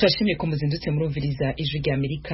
turashimiye ko muzindutse murumviriza ijwi rya amerika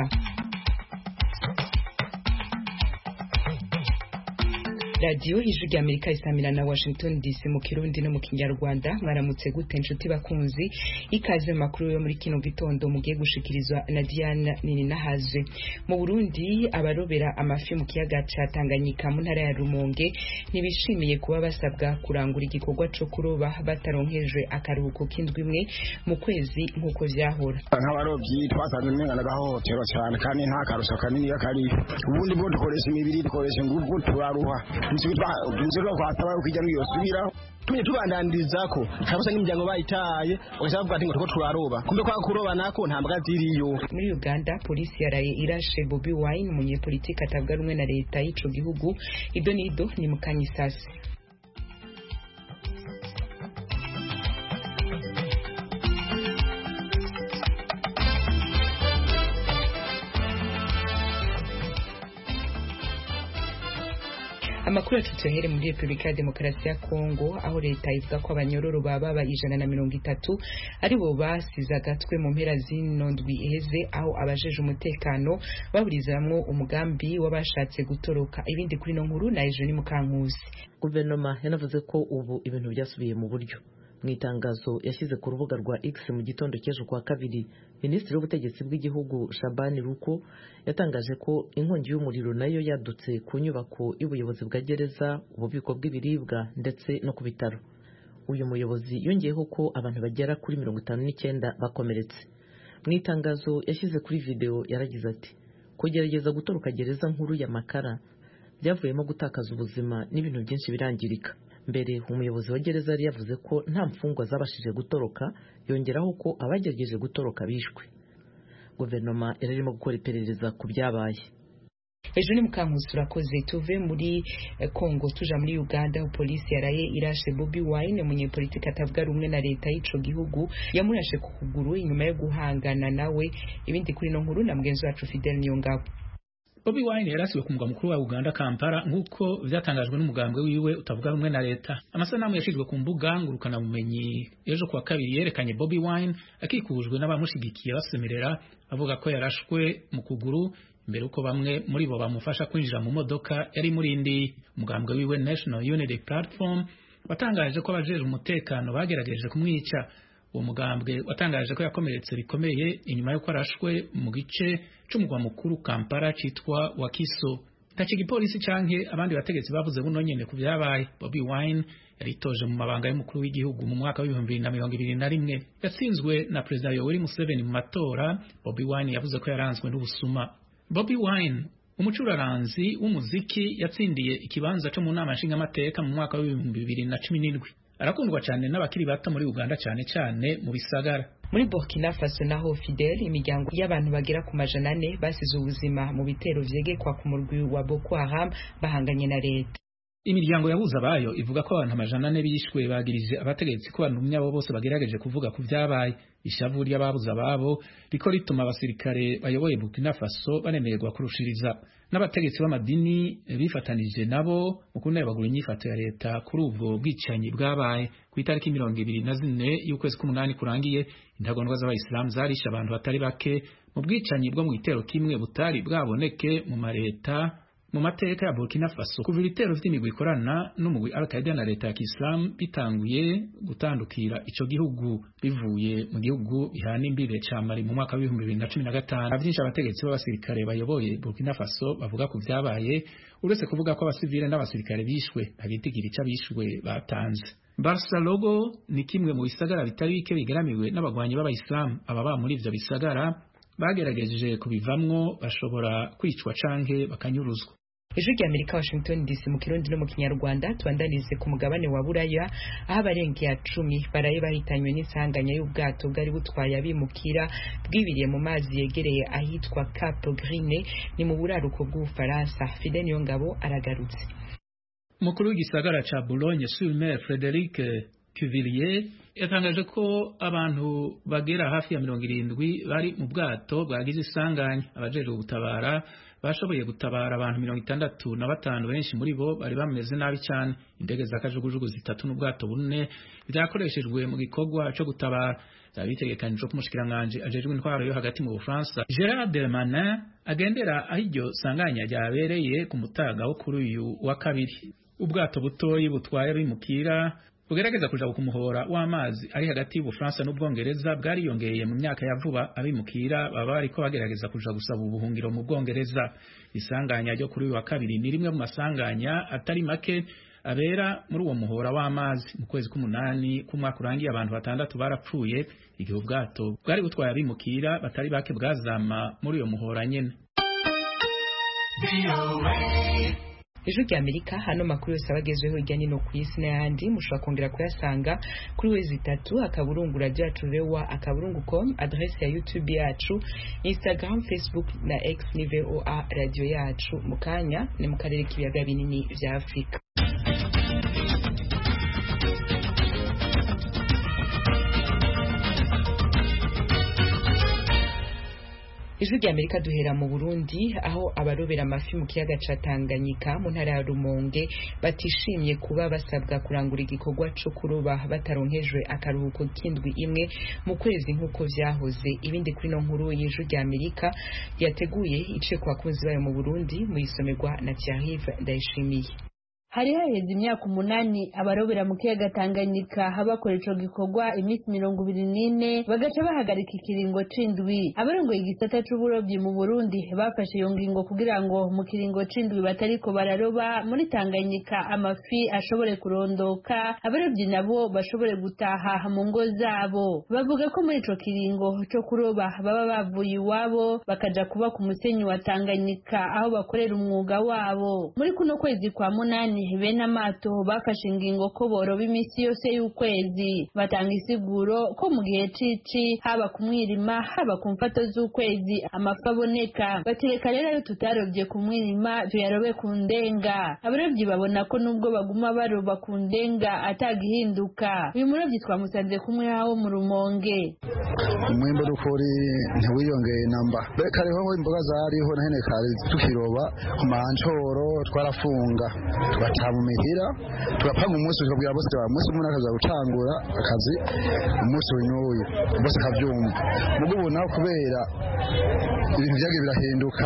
radiyo ijwi rya amerika isamira na washington dc mu kirundi no mu kinyarwanda mwaramutse gute inshuti bakunzi ikaze mu makuru yo muri kino gitondo mugiye gushikirizwa na diana nini nahazwe mu burundi abarobera amafi mu kiyaga ca tanganyika mu ntara ya rumonge ntibishimiye kuba basabwa kurangura igikorwa co kuroba bataronkejwe akaruhuko k'indwi imwe mu kwezi nk'uko vyahora nk'abarobyi twasanze umenga n'agahohotero cyane kandi nta karusho kanini kari ubundi bwo dukoresha imibiri dukoresha ingufu turaruha inzoga kwasaba yuko ijya niyosubiraho tuje tubandaniriza ko kabisa n'imiryango bayitaye ugasaba kuvuga ati ngo tuko turaroba kumbe kwa kuroba nako nta mbwa ziriyo muri Uganda polisi yaraye irashe Bobi Wine umunyepolitiki atavuga rumwe na leta y'ico gihugu ibyo nido ni mukanyisasi amakuru yacu tuyahere muri repubulika ya demokarasi ya kongo aho leta ivuga ko abanyororo baba ijana na mirongo itatu aribo basize agatwe mu mpera zino ndwi iheze aho abajeje umutekano baburizamwo umugambi w'abashatse gutoroka ibindi kuri no nkuru na ejo ni mukankusi guverinoma yanavuze ko ubu ibintu byasubiye mu buryo mu itangazo yashyize ku rubuga rwa X mu gitondo cy'ejo kwa kabiri minisitiri w'ubutegetsi bw'igihugu Shabani Ruko yatangaje ko inkongi y'umuriro nayo yadutse ku nyubako y'ubuyobozi bwa gereza ububiko bw'ibiribwa ndetse no ku bitaro uyu muyobozi yongeyeho ko abantu bagera kuri mirongo itanu n'icyenda bakomeretse mu itangazo yashyize kuri videwo yaragize ati kugerageza gutoroka gereza nkuru ya Makara byavuyemo gutakaza ubuzima n'ibintu byinshi birangirika mbere umuyobozi wa gereza yari yavuze ko nta mfungwa zabashije gutoroka yongeraho ko abagerageje gutoroka bishwe guverinoma irarimo gukora iperereza ku byabaye ejo ni mukankusi urakoze tuve muri kongo tuja muri uganda aho polisi yaraye irashe bobi wine umunyepolitiki atavuga rumwe na leta y'ico gihugu yamurashe ku kuguru inyuma yo guhangana nawe ibindi kuri no nkuru na mugenzi wacu fidel niyongabo Bobi Wine yarasiwe ku mugwa mukuru wa Uganda Kampala nk'uko vyatangajwe n'umugambwe wiwe utavuga rumwe na leta. Amasanamu yashizwe ku mbuga ngurukana bumenyi ejo kuwa kabiri yerekanye Bobi Wine akikujwe n'abamushigikiye basemerera avuga ko yarashwe mu kuguru mbere uko bamwe muri bo bamufasha kwinjira mu modoka yari muri indi umugambwe wiwe National Unity Platform watangaje ko abajeje umutekano bagerageje kumwica uwo mugambwe watangaje ko yakomeretse bikomeye inyuma y'uko arashwe mu gice c'umugwa mukuru Kampala citwa Wakiso ntaco igipolisi canke abandi bategetsi bavuze buno nyene ku vyabaye Bobi Wine yaritoje mu mabanga y'umukuru w'igihugu mu mwaka w'ibihumbi bibiri na mirongo ibiri na rimwe yatsinzwe na perezida Yoweri Museveni mu matora Bobi Wine yavuze ko yaranzwe n'ubusuma Bobi Wine umucuraranzi w'umuziki yatsindiye ikibanza co mu nama nshingamateka mu mwaka w'ibihumbi bibiri na cumi n'indwi arakundwa cyane n'abakiri bato muri Uganda cyane cyane mu bisagara muri Burkina Faso naho Fidel imiryango y'abantu bagera ku majana ane basize ubuzima mu bitero vyegekwa ku murwi wa Boko Haram bahanganye na leta imiryango yabuze abayo ivuga ko abantu amajana ane bishwe bagirije abategetsi ko abantu nyabo bose bagerageje kuvuga ku vyabaye ishavu ry'ababuze ababo riko rituma abasirikare bayoboye Burkina Faso banemererwa kurushiriza n'abategetsi b'amadini bifatanije nabo mu kunebagura inyifato ya leta kuri ubwo bwicanyi bwabaye ku itariki mirongo ibiri na zine y'ukwezi k'umunani kurangiye intagondwa z'abayisilamu zarishe abantu batari bake mu bwicanyi bwo mu gitero kimwe butari bwaboneke mu mareta mu mateka ya Burkina Faso kuva ibitero vy'imigwi ikorana n'umugwi Al-Qaeda na leta ya Kiislamu bitanguye gutandukira ico gihugu bivuye mu gihugu bihana imbire ca Mali mu mwaka w'ibihumbi bibiri na cumi na gatanu avyinshi abategetsi b'abasirikare bayoboye Burkina Faso bavuga ku vyabaye uretse kuvuga ko abasivile n'abasirikare bishwe ntabitigira ico abishwe batanze Barca Logo ni kimwe mu bisagara bitari bike bigaramiwe n'abagwanyi b'abayisilamu ababa muri ivyo bisagara bagerageje kubivamwo bashobora kwicwa canke bakanyuruzwa ijwi rya amerika washington dc mu kirundi no mu kinyarwanda tubandanize ku mugabane wa buraya aho abarenga ya cumi baraye bahitanywe n'isanganya y'ubwato bwari butwaye abimukira bwibiriye mu mazi yegereye ahitwa cap grine ni mu buraruko bw'ubufaransa fide niyo ngabo aragarutse umukuru w'igisagara ca boulogne sur mer frederic Cuvillier yatangaje ko abantu bagera hafi ya mirongo irindwi bari mu bwato bwagize isanganya abajejwe gutabara bashoboye gutabara abantu mirongo itandatu na batanu benshi muri bo bari bameze nabi cyane indege za kajugujugu zitatu n'ubwato bune byakoreshejwe mu gikorwa cyo gutabara byaba bitegekanijwe ko umushikiranganji ajejwe intwaro yo hagati mu bufaransa gerard dermanin agendera aho iryo sanganya ryabereye ku mutaga wo kuri uyu wa kabiri ubwato butoyi butwaye abimukira bugerageza kuja ku muhora w'amazi ari hagati y'ubufaransa n'ubwongereza bwariyongeye mu myaka ya vuba abimukira baba bariko bagerageza kuja gusaba ubuhungiro mu bwongereza isanganya ryo kuri uyu wa kabiri ni rimwe mu masanganya atari make abera muri uwo muhora w'amazi mu kwezi k'umunani k'umwaka urangiye abantu batandatu barapfuye igihe ubwato bwari butwaye abimukira batari bake bwazama muri uyo muhora nyene ejo rya amerika hano makuru yose abagezweho hirya nino ku isi n'ayandi mushobora kongera kuyasanga kuri wezi itatu akaburungu radio yacu rewa akaburungu com adresse ya youtube yacu instagram facebook na x ni voa radio yacu mu kanya ni mu karere k'ibiyaga binini vya afurika ijwi rya amerika duhera mu burundi aho abarobera amafi mu kiyaga ca tanganyika mu ntara ya rumonge batishimye kuba basabwa kurangura igikorwa co kuroba bataronkejwe akaruhuko k'indwi imwe mu kwezi nk'uko vyahoze ibindi kuri no nkuru y'ijwi rya amerika yateguye ice ku bakunzi bayo mu burundi mu isomerwa na tiarive ndayishimiye hari haheze imyaka umunani abarobera mu kiyaga Tanganyika bakora ico gikorwa iminsi mirongo ibiri n'ine bagaca bahagarika ikiringo c'indwi abarongoye igisata c'uburobyi mu Burundi bafashe iyo ngingo kugira ngo mu kiringo c'indwi batariko bararoba muri Tanganyika amafi ashobore kurondoka abarobyi nabo bashobore gutaha mu ngo zabo bavuga ko muri ico kiringo co kuroba baba bavuye iwabo bakaja kuba ku musenyi wa Tanganyika aho bakorera umwuga wabo muri kuno kwezi kwa munani bene amato bafashe ingingo ko boroba iminsi yose y'ukwezi batanga isiguro ko mu gihe cici haba ku mwirima haba ku mfato z'ukwezi amafi aboneka batereka rero ayo tutarobye ku mwirima tuyarobe ku ndenga abarobyi babona ko nubwo baguma baroba ku ndenga atagihinduka uyu murobyi twamusanze kumwe hawo mu rumonge umwimbo dukuri ntiwiyongeye namba reka rero imboga zariho na hene kare tukiroba ku mancoro twarafunga tugataha mu mihira tugapanga umunsi tukabwira bose wa munsi umuntu akaza gutangura akazi umunsi w'uyu bose akabyumva mugo ubu naho kubera ibintu byagiye birahinduka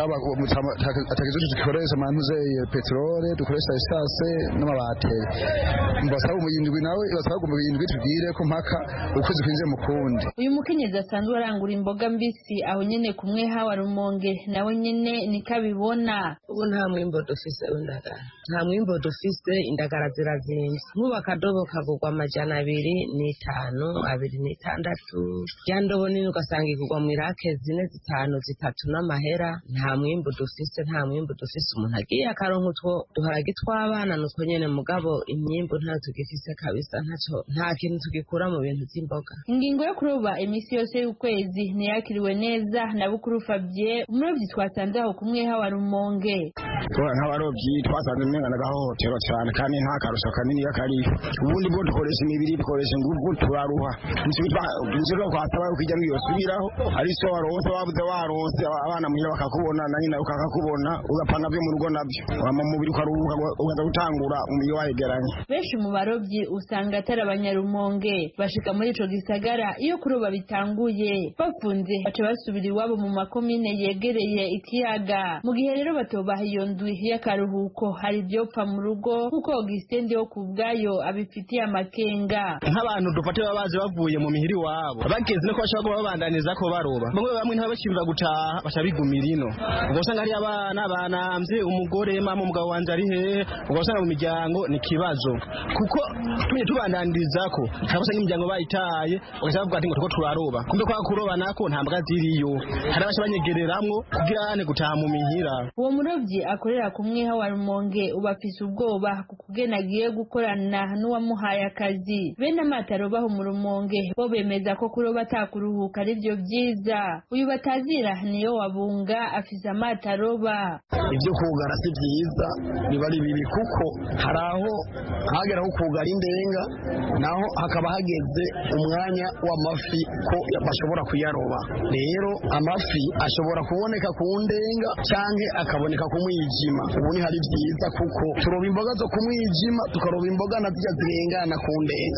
atagize icyo dukoresha amantuzeye peterole dukoresha esase n'amabateri mbasaba umuyindwi nawe basaba umuyindwi tubwire ko mpaka ukwezi kwinjiye mu kundi uyu mukenyezi asanzwe arangura imboga mbisi aho nyene kumwe hawa rumonge nawe nyene niko abibona ubu nta mwimbo dufise w'indagara nta mwimbo dufise indagara zirazimvye nk'ubu akadobo kagurwa amajana abiri n'itanu abiri n'itandatu ya ndobo nini ugasanga igurwa mu irake zine zitanu zitatu n'amahera nta mwimbo dufise nta mwimbo dufise umuntu agiye akaronka utwo duharagi tw'abana nutwo nyene mugabo imyimbo ntayo tugifise kabisa ntaco nta kintu tugikura mu bintu vy'imboga ingingo yo kuroba imisi yose y'ukwezi ntiyakiriwe neza na bukuru Fabien umurobyi twasanze aho kumwe hawa rumonge nk'abarobyi twasanze umenga n'agahohotero cyane kandi nta karusho kanini kari ubundi bwo dukoresha imibiri dukoresha ingufu turaruha nshobora kwasaba yuko ijya mwiyosubiraho ari so waronse wabuze waronse abana muhira bakakubona na nyina ukakakubona ugapanga byo mu rugo nabyo mu mubiri ukaruhuka ukaza gutangura umubiri wayegeranye benshi mu barobyi usanga atari abanyarumonge bashika muri ico gisagara iyo kuroba bitanguye bafunze baca basubira iwabo mu makomine yegereye ikiyaga mu gihe rero batobaha iyo ndwi y'akaruhuko hari ivyopfa mu rugo nk'uko Augustin wo ku bwayo abifitiye amakenga nk'abantu dufate baba baje bavuye mu mihiri wabo bageze no ko bashobora kuba babandaniza ko baroba bamwe bamwe ntibabakirura gutaha baca bigumira ino ubwo usanga ari abana banamvye umugore mama umugabo wanje ari hehe ubwo usanga mu miryango ni kibazo kuko tumye tubandaniriza ko hari usanga imiryango bayitaye bagaca bavuga ati ngo turiko turaroba kumbe kwa kuroba nako nta mbwa ziriyo hari abaca banyegereramwo kugira ane gutaha mu mihira uwo murobyi akorera ku mwiha wa rumonge uba afise ubwoba ku kugena agiye gukorana n'uwamuhaye akazi bene amato arobaho mu rumonge bo bemeza ko kuroba atakuruhuka ari byo byiza uyu batazira niyo wabunga afise amato aroba ibyo kugara si byiza biba ari bibi kuko hari aho hageraho kugara indenga naho hakaba hageze umwanya w'amafi ko bashobora kuyaroba rero amafi ashobora kuboneka ku ndenga cyangwa akaboneka ku mwijima ubu ni hari byiza kuko turoba imboga zo ku mwijima tukaroba imboga na zirya zirengana ku ndenga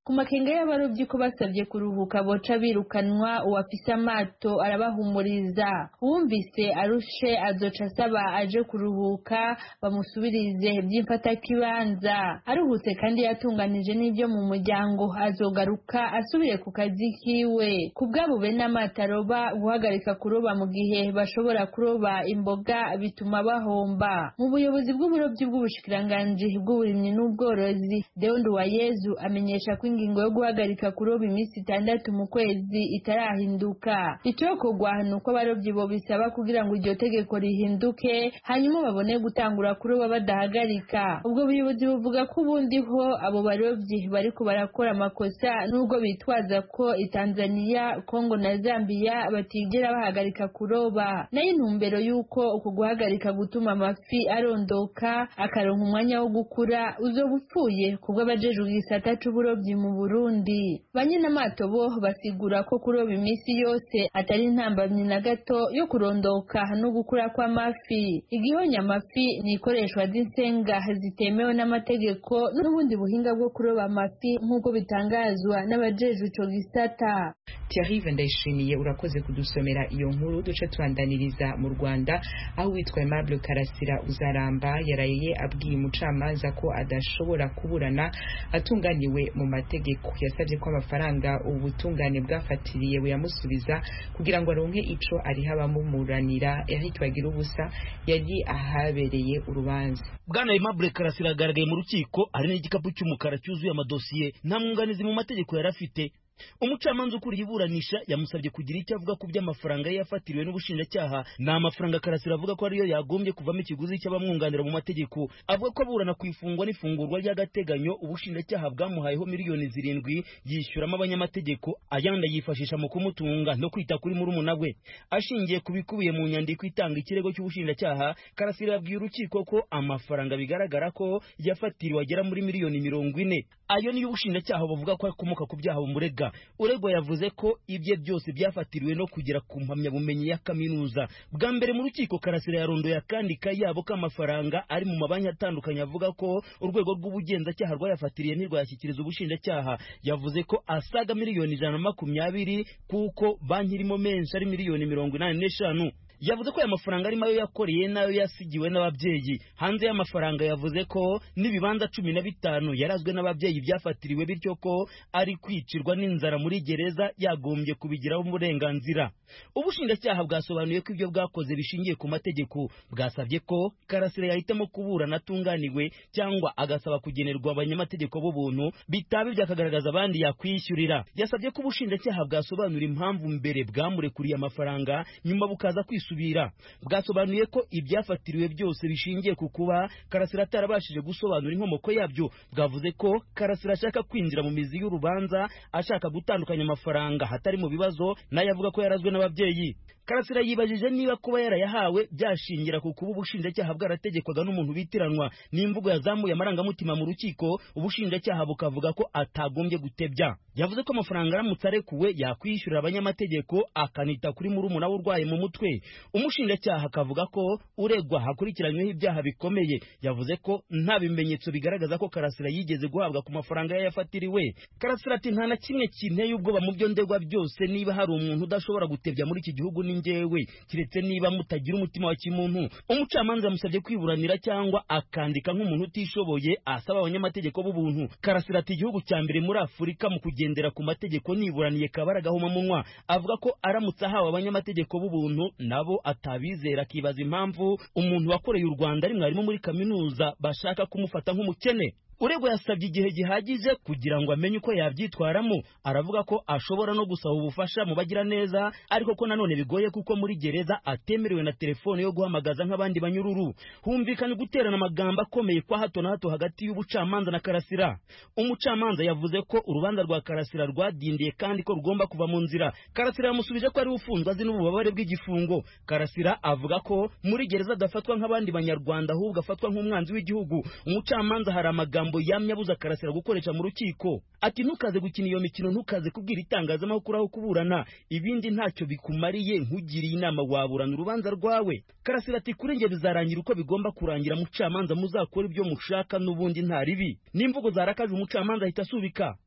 ku makenga y'abarobyi ko basabye kuruhuka boca birukanwa uwafise amato arabahumuriza uwumvise arushe azoca asaba aje kuruhuka bamusubirize by'imfatakibanza aruhutse kandi yatunganije n'ibyo mu muryango azogaruka asubiye ku kazi kiwe ku bwabo bene amato aroba guhagarika kuroba mu gihe bashobora kuroba imboga bituma bahomba mu buyobozi bw'uburobyi bw'ubushikiranganji bw'uburimyi n'ubworozi Deondo Wayezu amenyesha ko ingingo yo guhagarika kuroba iminsi itandatu mu kwezi itarahinduka icokorwa ni uko abarobyi bo bisaba kugira ngo iryo tegeko rihinduke hanyuma babone gutangura kuroba badahagarika ubwo buyobozi buvuga ko ubundi ho abo barobyi bariko barakora amakosa nubwo bitwaza ko itanzaniya kongo na zambiya batigera bahagarika kuroba nayo intumbero y'uko uku guhagarika gutuma amafi arondoka akaronka umwanya wo gukura uzoba upfuye kubwo abajejwe igisata c'uburobyi mu burundi banyenamato bo basigura ko kuroba iminsi yose atari intambamyi na gato yo kurondoka no gukura kw'amafi igihonya amafi ni ikoreshwa ry'insenga zitemewe n'amategeko n'ubundi buhinga bwo kuroba amafi nk'uko bitangazwa n'abajejwe ico gisata Thierry Ndayishimiye urakoze kudusomera iyo nkuru duce tubandaniriza mu Rwanda aho witwa Aimable Karasira uzaramba yaraye abwiye umucamanza ko adashobora kuburana atunganiwe mu mategeko yasabye ko amafaranga ubutungane bwafatiriye buyamusubiza kugira ngo aronke ico ariho abamumuranira Eric Bagira ubusa yari ahabereye urubanza Bwana Aimable Karasira agaragaye mu rukiko ari n'igikapu cy'umukara cyuzuye amadosiye nta mwunganizi mu mategeko yari afite umucamanza ukuriye iburanisha yamusabye kugira icyo avuga ku by'amafaranga ye yafatiriwe n'ubushinjacyaha ni amafaranga karasira avuga ko ariyo yagombye kuvamo ikiguzi cy'abamwunganira mu mategeko avuga ko aburana ku ifungwa n'ifungurwa ry'agateganyo ubushinjacyaha bwamuhayeho miliyoni zirindwi yishyuramo abanyamategeko ayandi yifashisha mu kumutunga no kwita kuri murumuna we ashingiye ku bikubiye mu nyandiko itanga ikirego cy'ubushinjacyaha karasira yabwiye urukiko ko amafaranga bigaragara ko yafatiriwe agera muri miliyoni mirongo ine ayo niyo ubushinjacyaha buvuga ko akomoka ku byaha bumurega uregwa yavuze ko ibye byose byafatiriwe no kugera ku mpamyabumenyi ya kaminuza bwa mbere mu rukiko karasira yarondoye akandi kayabo k'amafaranga ari mu mabanki atandukanye avuga ko urwego rw'ubugenzacyaha rwayafatiriye ntirwayashyikiriza ubushinjacyaha yavuze ko asaga miliyoni ijana na makumyabiri kuko banki irimo menshi ari miliyoni mirongo inani n'eshanu yavuze ko aya mafaranga arimo ayo yakoreye n'ayo yasigiwe n'ababyeyi hanze y'amafaranga yavuze ko n'ibibanza cumi na bitanu yarazwe n'ababyeyi byafatiriwe bityo ko ari kwicirwa n'inzara muri gereza yagombye kubigiraho uburenganzira ubushinjacyaha bwasobanuye ko ibyo bwakoze bishingiye ku mategeko bwasabye ko karasira yahitamo kuburana atunganiwe cyangwa agasaba kugenerwa abanyamategeko b'ubuntu bitaba ibyo akagaragaza abandi yakwishyurira yasabye ko ubushinjacyaha bwasobanura impamvu mbere bwamurekuriye amafaranga nyuma bukaza kwisubira bwasobanuye ko ibyafatiriwe byose bishingiye ku kuba karasira atarabashije gusobanura inkomoko yabyo bwavuze ko karasira ashaka kwinjira mu mizi y'urubanza ashaka gutandukanya amafaranga hatari mu bibazo nayo avuga ko yarazwe n'ababyeyi karasira yibajije niba kuba yarayahawe byashingira ku kuba ubushinjacyaha bwarategekwaga n'umuntu bitiranwa n'imvugo yazamuye amarangamutima mu rukiko ubushinjacyaha bukavuga ko atagombye gutebya yavuze ko amafaranga aramutse arekuwe yakwishyurira abanyamategeko akanita kuri murumuna we urwaye mu mutwe umushinjacyaha akavuga ko uregwa hakurikiranyweho ibyaha bikomeye yavuze ko nta bimenyetso bigaragaza ko karasira yigeze guhabwa ku mafaranga ye yafatiriwe karasira ati nta na kimwe kinteye ubwoba mu byo ndegwa byose niba hari umuntu udashobora gutebya muri iki gihugu ni njyewe kiretse niba mutagira umutima wa kimuntu umucamanza yamusabye kwiburanira cyangwa akandika nk'umuntu utishoboye asaba abanyamategeko b'ubuntu karasira ati igihugu cya mbere muri afurika mu kugendera ku mategeko niburaniye kabara gahomamunwa avuga ko aramutse ahawe abanyamategeko b'ubuntu nabo atabizera akibaza impamvu umuntu wakoreye u rwanda ari mwarimu muri kaminuza bashaka kumufata nk'umukene uregwa yasabye igihe gihagije kugira ngo amenye uko yabyitwaramo aravuga ko ashobora no gusaba ubufasha mu bagira neza ariko ko nanone bigoye kuko muri gereza atemerewe na telefone yo guhamagaza nk'abandi banyururu humvikanye guterana amagambo akomeye kwa hato na hato hagati y'ubucamanza na karasira umucamanza yavuze ko urubanza rwa karasira rwadindiye kandi ko rugomba kuva mu nzira karasira yamusubije ko ari ufunzwe azi n'ububabare bw'igifungo karasira avuga ko muri gereza adafatwa nk'abandi banyarwanda ahubwo afatwa nk'umwanzi w'igihugu umucamanza hari amagambo yamye abuza karasira gukoresha mu rukiko ati ntukaze gukina iyo mikino ntukaze kubwira itangazamakuru aho kuburana ibindi ntacyo bikumariye nkugiriye inama waburana urubanza rwawe karasira ati kuri njye bizarangira uko bigomba kurangira mucamanza muzakora ibyo mushaka n'ubundi nta ribi n'imvugo zarakaje umucamanza ahita asubika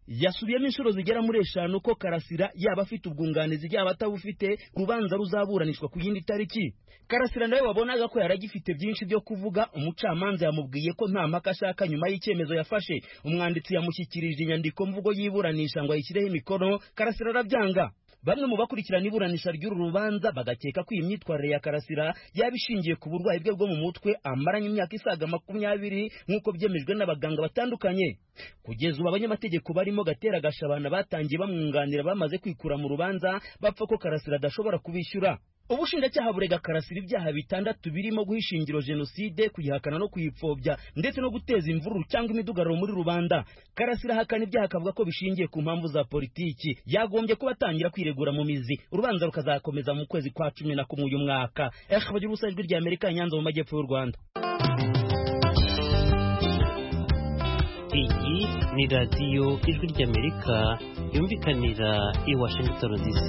yasubiyemo inshuro zigera muri eshanu ko karasira yaba afite ubwunganizi yaba atabufite urubanza ruzaburanishwa ku yindi tariki karasira nawe wabonaga ko yaragifite byinshi byo kuvuga umucamanza yamubwiye ko nta mpaka ashaka nyuma y'icyemezo yafashe umwanditsi yamushyikirije inyandiko mvugo y'iburanisha ngo ayishyireho imikono karasira arabyanga bamwe mu bakurikirana iburanisha ry'uru rubanza bagakeka ko iyi myitwarire ya karasira yaba ishingiye ku burwayi bwe bwo mu mutwe amaranye imyaka isaga makumyabiri nk'uko byemejwe n'abaganga batandukanye kugeza ubu abanyamategeko barimo gatera gashabana batangiye bamwunganira bamaze kwikura mu rubanza bapfa ko karasira adashobora kubishyura ubushinjacyaha burega karasira ibyaha bitandatu birimo guha ishingiro jenoside kuyihakana no kuyipfobya ndetse no guteza imvururu cyangwa imidugararo muri rubanda karasira ahakana ibyaha akavuga ko bishingiye ku mpamvu za politiki yagombye kuba atangira kwiregura mu mizi urubanza rukazakomeza mu kwezi kwa cumi na kumwe uyu mwaka ehe bagira ubusa ijwi rya amerika nyanza mu majyepfo y'u rwanda iyi ni radiyo ijwi ry'amerika yumvikanira i washington dc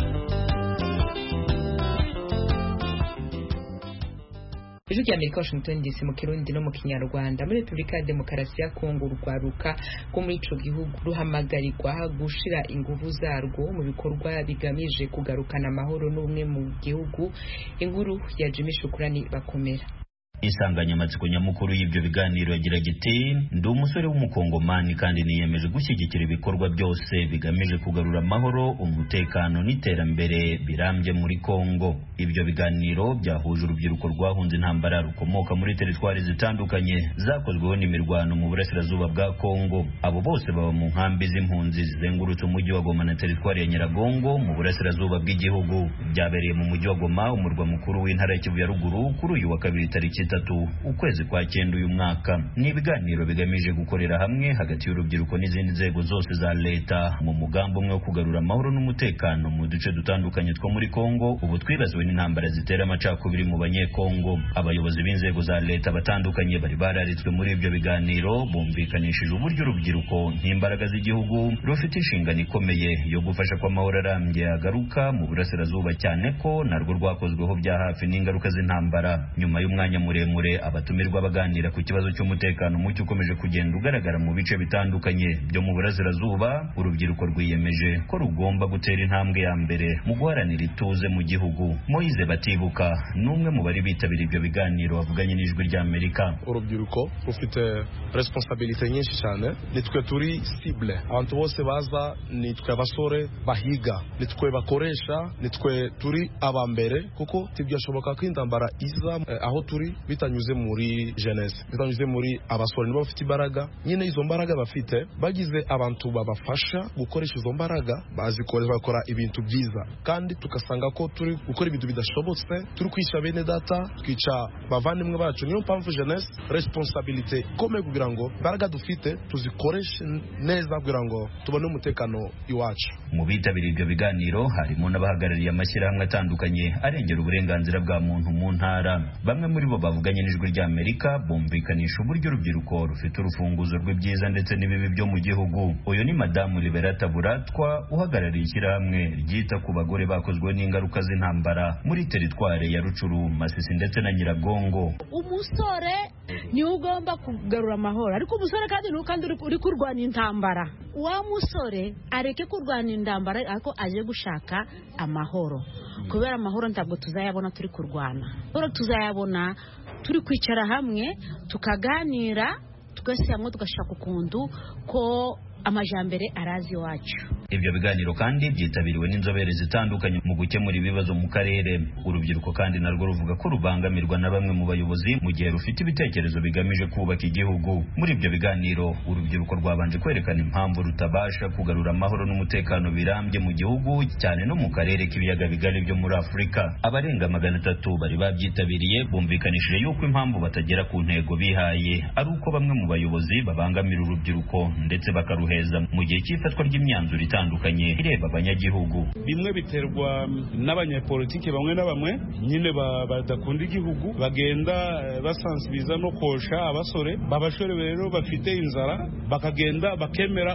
ijwi rya amerika washington dc mu kirundi no mu kinyarwanda muri repubulika ya demokarasi ya kongo urwaruka rwo muri ico gihugu ruhamagarirwa gushira inguvu zarwo mu bikorwa bigamije kugarukana amahoro n'ubumwe mu gihugu inkuru ya jimmy shukurani bakomera insanganyamatsiko nyamukuru y'ibyo biganiro yagiraga iti ndi umusore w'umukongomani kandi niyemeje gushyigikira ibikorwa byose bigamije kugarura amahoro umutekano n'iterambere birambye muri kongo ibyo biganiro byahuje urubyiruko rwahunze intambara rukomoka muri teritwari zitandukanye zakozweho n'imirwano mu burasirazuba bwa kongo abo bose baba mu nkambi z'impunzi zizengurutse umujyi wa goma na teritwari ya nyiragongo mu burasirazuba bw'igihugu byabereye mu mujyi wa goma umurwa mukuru w'intara ya kivu ya ruguru kuri uyu wa kabiri tariki itatu ukwezi kwa cyenda uyu mwaka ni ibiganiro bigamije gukorera hamwe hagati y'urubyiruko n'izindi nzego zose za leta mu mugambi umwe wo kugarura amahoro n'umutekano mu duce dutandukanye two muri kongo ubu twibaziwe n'intambara zitera amacakubiri mu banyekongo abayobozi b'inzego za leta batandukanye bari bararitswe muri ibyo biganiro bumvikanishije uburyo urubyiruko nk'imbaraga z'igihugu rufite inshingano ikomeye yo gufasha ko amahoro arambye agaruka mu burasirazuba cyane ko narwo rwakozweho bya hafi n'ingaruka z'intambara nyuma y'umwanya muremure abatumirwa baganira ku kibazo cy'umutekano muke ukomeje kugenda ugaragara mu bice bitandukanye byo mu burasirazuba urubyiruko rwiyemeje ko rugomba gutera intambwe ya mbere mu guharanira ituze mu gihugu moyize batibuka ni umwe mu bari bitabira ibyo biganiro bavuganye n'ijwi ry'amerika urubyiruko rufite responsabilite nyinshi cyane nitwe turi sible abantu bose baza nitwe abasore bahiga nitwe bakoresha nitwe turi aba mbere kuko ntibyashoboka ko intambara iza eh, aho turi bitanyuze muri jeunesse bitanyuze muri abasore nibo bafite imbaraga nyine izo mbaraga bafite bagize abantu babafasha gukoresha izo mbaraga bazikoresha bakora ibintu byiza kandi tugasanga ko turi gukora ibintu bidashobotse turi kwica bene data twica bavandimwe bacu niyo mpamvu jeunesse responsabilite ikomeye kugira ngo imbaraga dufite tuzikoreshe neza kugira ngo tubone umutekano iwacu mu bitabiriye ibyo biganiro harimo n'abahagarariye amashyirahamwe atandukanye arengera uburenganzira bwa muntu mu ntara bamwe muri bo bavuganye n'ijwi ry'amerika bumvikanisha uburyo urubyiruko rufite urufunguzo rw'ibyiza ndetse n'ibibi byo mu gihugu uyu ni madamu liberata buratwa uhagarariye ishyirahamwe ryita ku bagore bakozweho n'ingaruka z'intambara muri teritware ya rucuru masisi ndetse na nyiragongo umusore niwe ugomba kugarura amahoro ariko umusore kandi ni kandi uri kurwana intambara wa musore areke kurwana intambara ariko aje gushaka amahoro kubera amahoro ntabwo tuzayabona turi kurwana amahoro tuzayabona turi kwicara hamwe tukaganira tugashyira hamwe tugashaka ukuntu ko amajambere arazi iwacu ibyo biganiro kandi byitabiriwe n'inzobere zitandukanye mu gukemura ibibazo mu karere urubyiruko kandi narwo ruvuga ko rubangamirwa na bamwe mu bayobozi mu gihe rufite ibitekerezo bigamije kubaka igihugu muri ibyo biganiro urubyiruko rwabanje kwerekana impamvu rutabasha kugarura amahoro n'umutekano birambye mu gihugu cyane no mu karere k'ibiyaga bigari byo muri afurika abarenga magana atatu bari babyitabiriye bumvikanishije yuko impamvu batagera ku ntego bihaye ari uko bamwe mu bayobozi babangamira urubyiruko ndetse bakaruheza mu gihe cy'ifatwa ry'imyanzuro itandukanye itandukanye ireba abanyagihugu bimwe biterwa n'abanyapolitike bamwe na bamwe nyine badakunda igihugu bagenda basansibiza no kosha abasore babashore rero bafite inzara bakagenda bakemera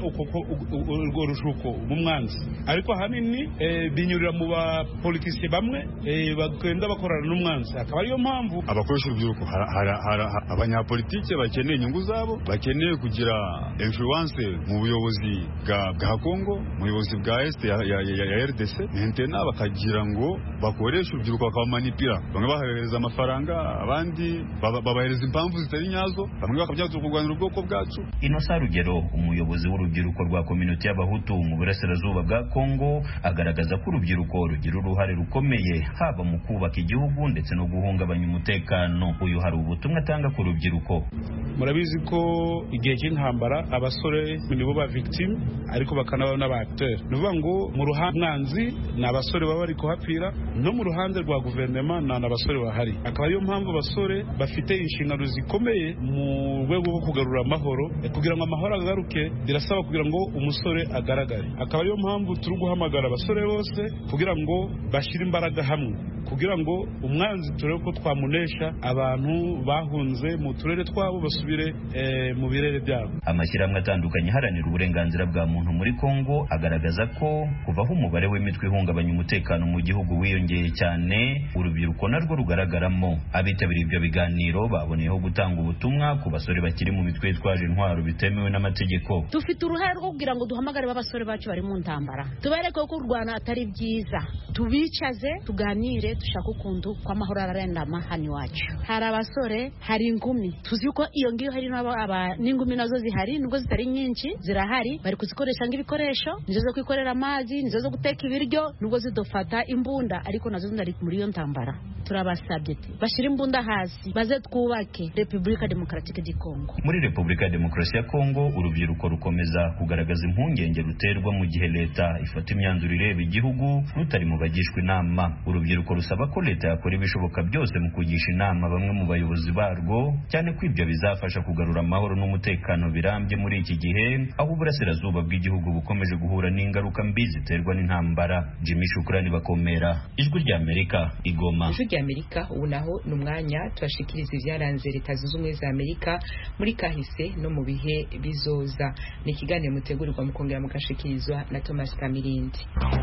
urwo rushuko umwanzi ariko ahanini binyurira mu bapolitisiye bamwe bagenda bakorana n'umwanzi akaba ariyo mpamvu abakoresha urubyiruko hari abanyapolitike bakeneye inyungu zabo bakeneye kugira influence mu buyobozi bwa Kongo mu buyobozi bwa este ya RDC mentena bakagira ngo bakoreshe urubyiruko bakabamanipira bamwe bahereza amafaranga abandi babahereza impamvu zitari nyazo bamwe bakabyaza kurwanira ubwoko bwacu Inosa Rugero umuyobozi w'urubyiruko rwa community y'abahutu mu burasirazuba bwa Kongo agaragaza ko urubyiruko rugira uruhare rukomeye haba mu kubaka igihugu ndetse no guhungabanya umutekano uyu hari ubutumwa atanga ku rubyiruko murabizi ko igihe cy'intambara abasore nibo ba victime ariko bakanaba n'aba acteur ni ukuvuga ngo mu ruhande mwanzi ni abasore baba bari kuhapfira no mu ruhande rwa guverinoma ni abasore bahari akaba ariyo mpamvu abasore bafite inshingano zikomeye mu rwego rwo kugarura amahoro kugira ngo amahoro agaruke birasaba kugira ngo umusore agaragare akaba ariyo mpamvu turi guhamagara abasore bose kugira ngo bashyire imbaraga hamwe kugira ngo umwanzi turebe ko twamunesha abantu bahunze mu turere twabo basubire mu birere byabo amashyirahamwe atandukanye aharanira uburenganzira bwa muntu muri Kongo agaragaza ko kuvaho umubare w'imitwe ihungabanya umutekano mu gihugu wiyongeye cyane urubyiruko narwo rugaragaramo abitabiriye ibyo biganiro baboneyeho gutanga ubutumwa ku basore bakiri mu mitwe yitwaje intwaro bitemewe n'amategeko dufite uruhare rwo kugira ngo duhamagare b'abasore bacu bari mu ntambara tubereke ko kurwana atari byiza tubicaze tuganire dushaka ukuntu ko amahoro ararendama hano iwacu hari abasore hari ingumi tuzi ko iyo ngiyo hari n'ingumi nazo zihari nubwo zitari nyinshi zirahari bari kuzikoresha nk'ibikoresho nizo zo kwikorera amazi nizo zo guteka ibiryo nubwo zidufata imbunda ariko nazo zari muri iyo ntambara turabasabye bashyire imbunda hasi baze twubake repubulika demokaratike di kongo muri repubulika ya demokarasi ya kongo urubyiruko rukomeza kugaragaza impungenge ruterwa mu gihe leta ifata imyanzuro ireba igihugu rutari mu bagishwa inama urubyiruko rusaba ko leta yakora ibishoboka byose mu kugisha inama bamwe mu bayobozi barwo cyane ko ibyo bizafasha kugarura amahoro n'umutekano birambye muri iki gihe aho uburasirazuba bw'igihugu bukomeje guhura n'ingaruka mbi ziterwa n'intambara jimmy shukurani bakomera ijwi ry'amerika igoma ijwi ry'amerika ubu naho ni umwanya turashikiriza ibyaranze leta zunze ubumwe za amerika muri kahise no mu bihe bizoza ni ikiganiro mutegurirwa mukongera mugashikirizwa na thomas kamirindi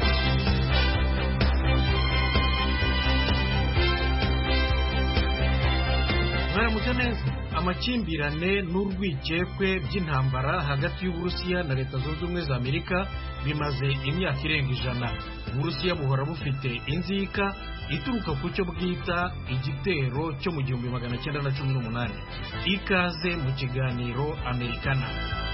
mwaramutse neza amakimbirane n'urwikekwe by'intambara hagati y'uburusiya na leta zunze ubumwe za amerika bimaze imyaka irenga ijana uburusiya buhora bufite inzika ituruka ku cyo bwita igitero cyo mu gihumbi magana cyenda na cumi n'umunani ikaze mu kiganiro amerikana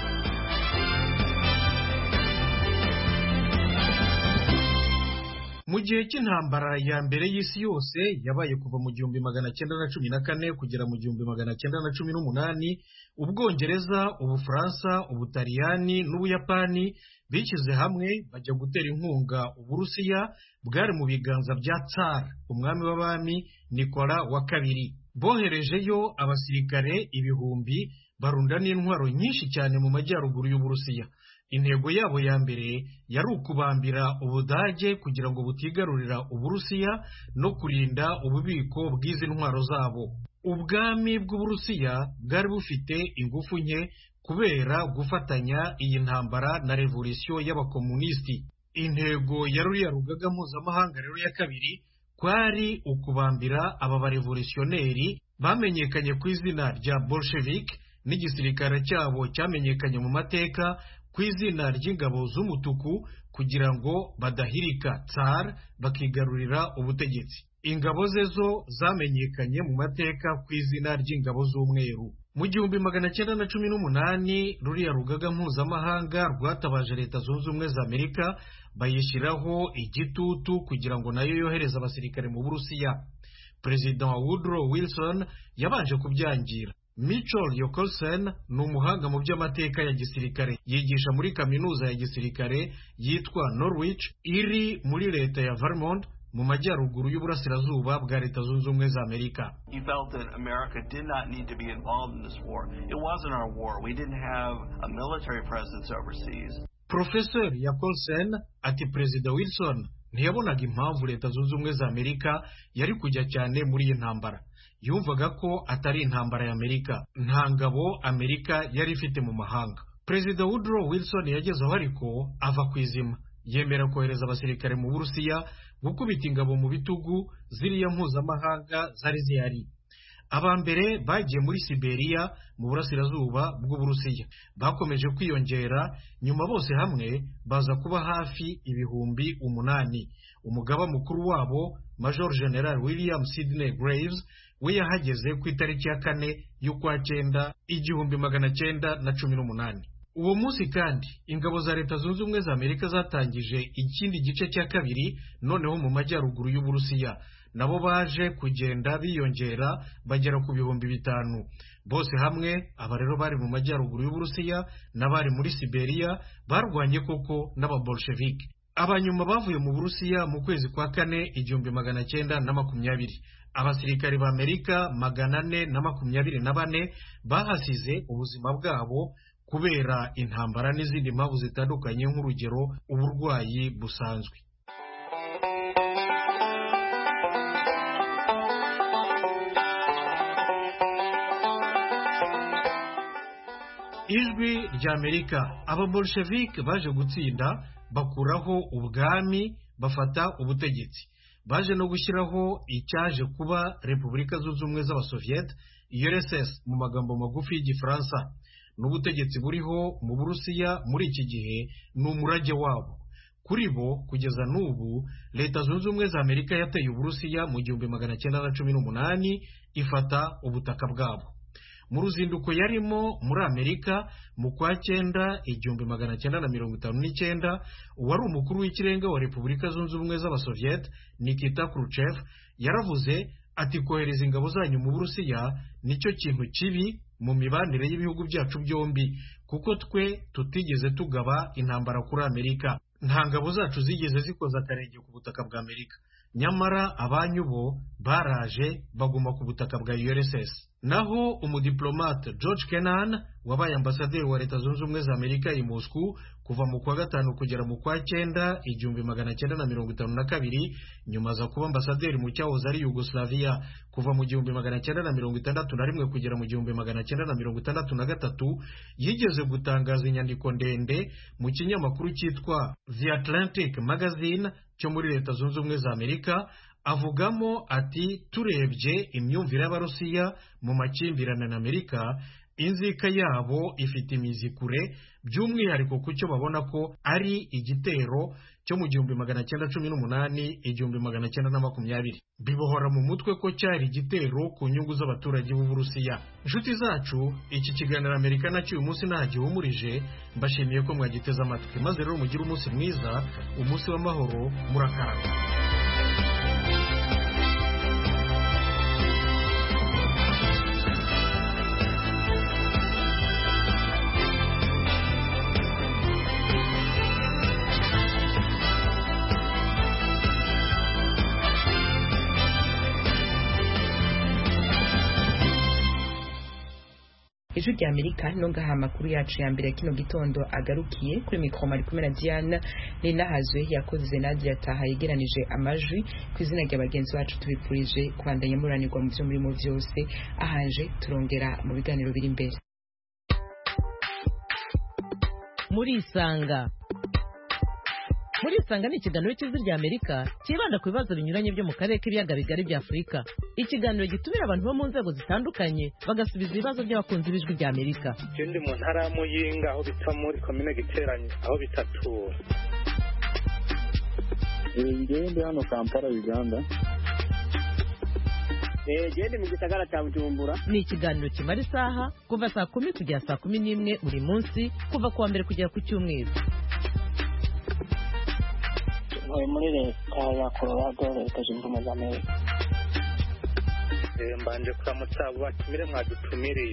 mu gihe cy'intambara ya mbere y'isi yose yabaye kuva mu gihumbi magana cyenda na cumi na kane kugera mu gihumbi magana cyenda na cumi n'umunani ubwongereza ubufaransa ubutaliyani n'ubuyapani bishyize hamwe bajya gutera inkunga uburusiya bwari mu biganza bya tsar umwami w'abami nikola wa kabiri boherejeyo abasirikare ibihumbi barunda n'intwaro nyinshi cyane mu majyaruguru y'uburusiya intego yabo ya mbere yari ukubambira ubudage kugira ngo butigarurira uburusiya no kurinda ububiko bw'izi ntwaro zabo ubwami bw'uburusiya bwari bufite ingufu nke kubera gufatanya iyi ntambara na revolisiyo y'abakomunisiti intego ya ruriya rugaga mpuzamahanga rero ya kabiri kwari ukubambira aba barevolutionneri bamenyekanye ku izina rya bolshevik n'igisirikare cyabo cyamenyekanye mu mateka ku izina ry'ingabo z'umutuku kugira ngo badahirika tsar bakigarurira ubutegetsi ingabo ze zo zamenyekanye mu mateka ku izina ry'ingabo z'umweru mu gihumbi magana cyenda na cumi n'umunani ruriya rugaga mpuzamahanga rwatabaje leta zunze ubumwe za amerika bayishyiraho igitutu kugira ngo nayo yohereze abasirikare mu burusiya perezida wa woodrow wilson yabanje kubyangira Mitchell Yokelsen ni umuhanga mu by'amateka ya gisirikare yigisha muri kaminuza ya gisirikare yitwa Norwich iri muri leta ya Vermont mu majyaruguru y'uburasirazuba bwa leta zunze ubumwe za amerika porofeseri ya colsen ati perezida wilson ntiyabonaga impamvu leta zunze ubumwe za amerika yari kujya cyane muri iyi ntambara yumvaga ko atari intambara ya amerika nta ngabo amerika yari ifite mu mahanga perezida woodrow wilson yagezeho ariko ava ku izima yemera kohereza abasirikare mu burusiya gukubita ingabo mu bitugu ziriya mpuzamahanga zari zihari aba mbere bagiye muri siberiya mu burasirazuba bw'uburusiya bakomeje kwiyongera nyuma bose hamwe baza kuba hafi ibihumbi umunani umugaba mukuru wabo major general william sidney graves we yahageze ku itariki ya kane y'ukwa cyenda igihumbi magana cyenda na cumi n'umunani uwo munsi kandi ingabo za leta zunze ubumwe za amerika zatangije ikindi gice cya kabiri noneho mu majyaruguru y'uburusiya nabo baje kugenda biyongera bagera ku bihumbi bitanu bose hamwe aba rero bari mu majyaruguru y'uburusiya n'abari muri siberiya barwanye koko n'ababolshevike abanyuma bavuye mu burusiya mu kwezi kwa kane igihumbi magana cyenda na makumyabiri abasirikari ba amerika magana ane na makumyabiri na bane bahasize ubuzima bwabo kubera intambara n'izindi mpamvu zitandukanye nk'urugero uburwayi busanzwe ijwi rya amerika ababolshevike baje gutsinda bakuraho ubwami bafata ubutegetsi baje no gushyiraho icyaje kuba repubulika zunze ubumwe z'abasoviyete urss mu magambo magufi y'igifaransa n'ubutegetsi buriho mu burusiya muri iki gihe ni umurage wabo kuri bo kugeza n'ubu leta zunze ubumwe za amerika yateye uburusiya mu gihumbi magana cyenda na cumi n'umunani ifata ubutaka bwabo mu ruzinduko yarimo muri amerika mu kwa cyenda igihumbi magana cyenda na mirongo itanu n'icyenda uwari umukuru w'ikirenga wa repubulika zunze ubumwe z'abasoviyete nikita khrushchev yaravuze ati kohereza ingabo zanyu mu burusiya nicyo kintu kibi mu mibanire y'ibihugu byacu byombi kuko twe tutigeze tugaba intambara kuri amerika nta ngabo zacu zigeze zikoza akarenge ku butaka bwa amerika nyamara abanyu bo baraje baguma ku butaka bwa urss naho umudiplomate george kenan wabaye ambasaderi wa leta zunze ubumwe za amerika i moscow kuva mu kwa gatanu kugera mu kwa cyenda igihumbi magana cyenda na mirongo itanu na kabiri nyuma aza kuba ambasaderi mu cyahoze ari yugoslavia kuva mu gihumbi magana cyenda na mirongo itandatu na rimwe kugera mu gihumbi magana cyenda na mirongo itandatu na gatatu yigeze gutangaza inyandiko ndende mu kinyamakuru cyitwa the atlantic magazine cyo muri leta zunze ubumwe za amerika avugamo ati turebye imyumvire y'abarusiya mu makimbirane na amerika inzika yabo ifite imizi kure by'umwihariko ku cyo babona ko ari igitero cyo mu gihumbi magana cyenda cumi n'umunani igihumbi magana cyenda na makumyabiri bibohora mu mutwe ko cyari igitero ku nyungu z'abaturage b'uburusiya inshuti zacu iki kiganiro amerika nacyo uyu munsi nta gihumurije mbashimiye ko mwagiteze amatwi maze rero mugire umunsi mwiza umunsi w'amahoro murakarama ijwi rya amerika no ngaha amakuru yacu ya mbere kino gitondo agarukiye kuri mikoro ari kumwe na diana ninahazwe yakoze nadia taha yegeranije amajwi ku izina rya bagenzi bacu tubipfurije kubandanya muranirwa mu byo murimo byose ahanje turongera mu biganiro biri imbere murisanga murisanga ni ikiganiro cy'ijwi rya amerika cyibanda ku bibazo binyuranye byo mu karere k'ibiyaga bigari bya afurika ikiganiro gitumira abantu bo mu nzego zitandukanye bagasubiza ibibazo by'abakunzi b'ijwi rya amerika je ndi mu ntara ya muyinga aho bita muri komine giteranye aho bitatura ngewe ndi hano kampala uganda gende mu gisagara cya bujumbura ni ikiganiro kimara isaha kuva saa kumi kugera saa kumi n'imwe buri munsi kuva ku wa mbere kugera ku cyumweru ntuye muri leta ya colorado leta zunze ubumwe za amerika mbanje kuramutsa abo batumire mwadutumiriye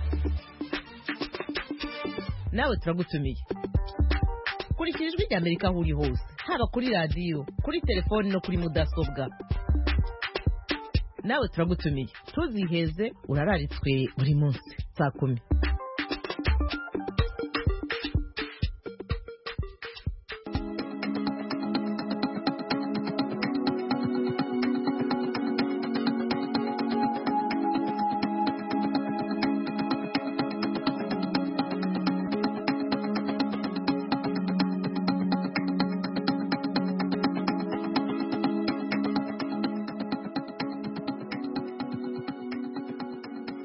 nawe turagutumiye kurikira ijwi rya amerika aho uri hose haba kuri radiyo kuri telefoni no kuri mudasobwa nawe turagutumiye tuziheze urararitswe buri munsi saa kumi